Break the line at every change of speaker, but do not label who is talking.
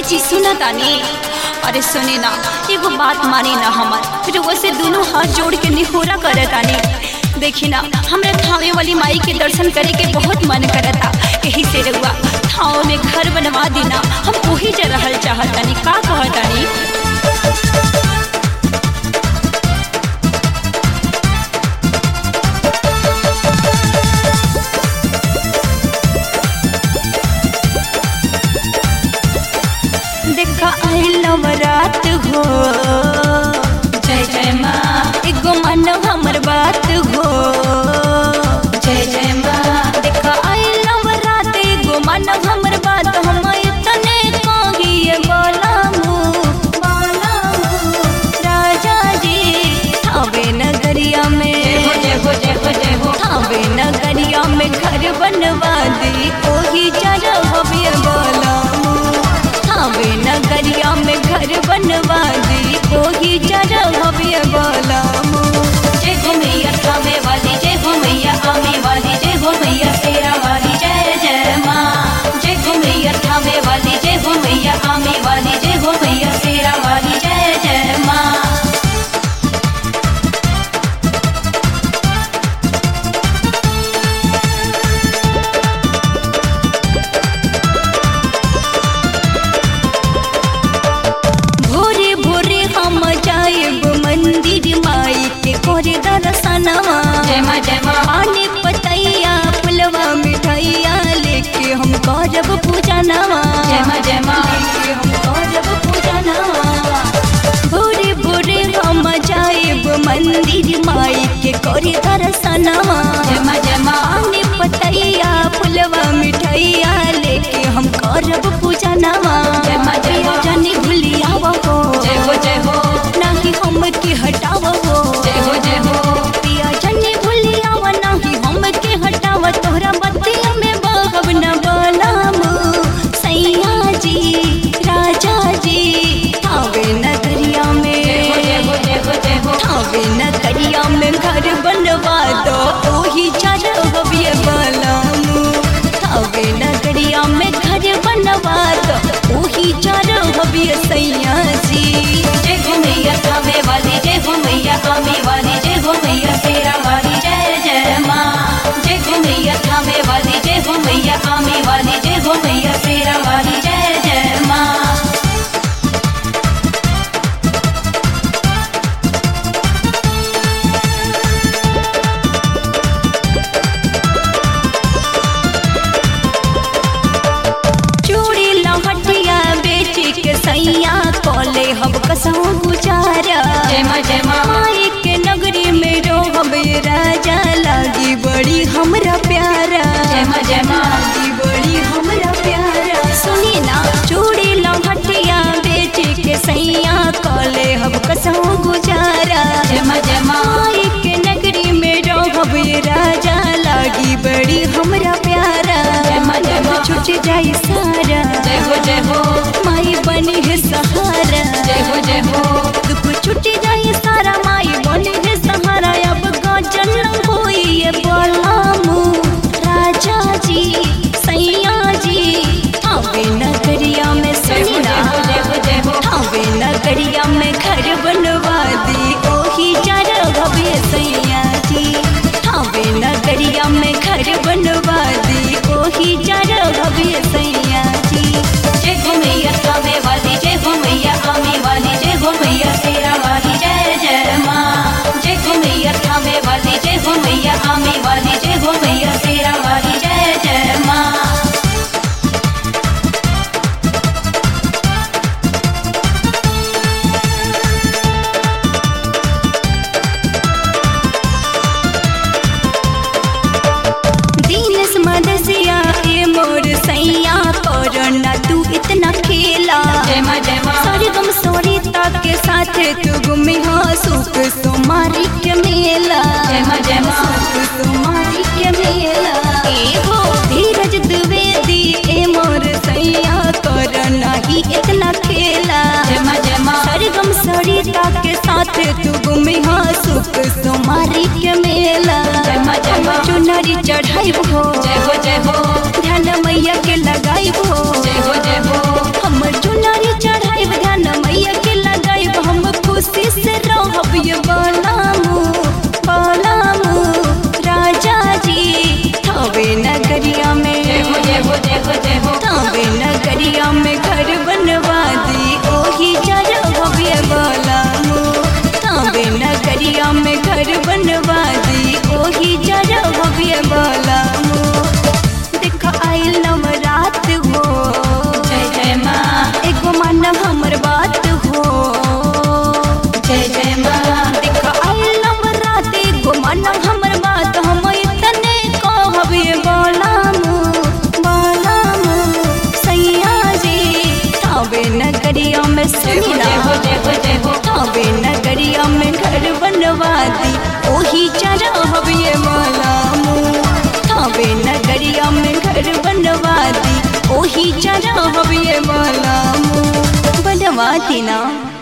जी सुना तानी अरे सुने ना एगो बात मानी ना हमार रुआ से दोनों हाथ जोड़ के निहोरा करे तानी देखी ना हमरा थावे वाली माई के दर्शन करे के बहुत मन करता यही से रुआ थाव में घर बनवा देना हम वही जा रहल चाहतानी का कहतानी देखा आई नवरात हो
जय जय माँ
एगो मानव हमर बात हो
जय जय माँ
देखा आई नवरात एगो मानव हमर बात हम तने कहिए बोलामू बोलामू राजा जी थावे नगरिया में
जय हो जय हो जय हो
थावे नगरिया में घर बनवा दी ओही जरा भव्य बोलामू थावे नगरिया में घर बनवा दी ओही जरा भव्य बोलामू
जय हो मैया थामे वाली जय हो मैया आमे वाली जय हो मैया शेरा वाली जय जय माँ जय हो मैया थामे वाली जय हो मैया आमे वाली जय हो मैया शेरा वाली जय जय माँ
भोरे भोरे हम जाएब मंदिर माई के करे दर्शनवा
जय माँ जय माँ
पानी पतैया पुलवा मिठाइया लेके हम करब पूजा नवा
जय माँ जय माँ
लेके हम करब पूजा नवा भोरे भोरे हम जाएब मंदिर माई के करे दर्शनवा
जय माँ जय माँ
पानी पतैया पुलवा मिठाइया लेके हम करब पूजा नवा
जय माँ, जय माँ।
जानी भूलिया हो
जय हो जय हो
नाही हम के हटाव हो
जय हो जय हो
पिया जनी भूलिया नाही हम के हटाव तोहरा बतिया में बहब न बलाम सैया जी राजा जी थावे नगरिया
जय हो जय
में
हो जय हो जय हो
थावे नगरिया में घर बनवा दो ओही चार भव्य बलाम थावे नगरिया में घर बनवा दो ओही चार भव्य सैया जी
जय हो मैया थामे वाली जय हो मैया आमे वाली जय हो मैया शेरा वाली जय जय माँ जय हो मैया थामे वाली जय हो मैया आमे वाली जय हो मैया शेरा वाली जय जय माँ
चूड़ी लहटिया बेच के सैया कले हम कसम गुजारा
जय माँ जय माँ
माई के नगरी में रोहब ये राजा लागी बड़ी हमरा प्यारा
जय माँ जय माँ
लागी बड़ी हमरा प्यारा सुनी ना चूड़ी लहटिया बेच के सैया कले हम कसम गुजारा
जय माँ जय माँ
माई के नगरी में रोहब ये राजा लागी बड़ी हमरा प्यारा
जय माँ, जय माँ।
छुट जाई सारा
जय हो जय हो
माई बनी है सहारा
जय हो जय हो
दुख छुट जाए सारा माई बनी है सहारा अब गजन होई ये बोलामू राजा जी सैया जी थावे नगरिया में
जय हो
सुनी
जय हो जय हो जय हो
थावे नगरिया में घर बनवा दी ओही चार भव्य सैया जी थावे नगरिया में घर बनवा दी ओही चार भव्य सैया जी
जय हो मैया थामे वाली जय हो मैया आमे वाली जय हो मैया शेरा वाली जय जय माँ जय हो मैया थामे वाली जय हो मैया आमे वाली जय हो मैया शेरा वाली जय जय माँ
दीनस मदसिया ए मोर सैया कोरोना तू इतना खेला
जय माँ जय माँ
सरगम सरिता के साथ तू गुमी हो सुख सुमारी के मेला
जय माँ जय माँ
सुख सुमारी के मेला ए हो धीरज द्विवेदी ए मोर सैया कोरोना ही इतना खेला
जय माँ जय माँ
सरगम सरिता के साथ तू गुमी हो सुख सुमारी के मेला
जय माँ, जय माँ।
चुनरी चढ़ाई हो
जय हो जय हो
ध्यान मैया के लगाई हो
जय हो जय हो
हम चुनरी की चरा हवे बलम बनवा देना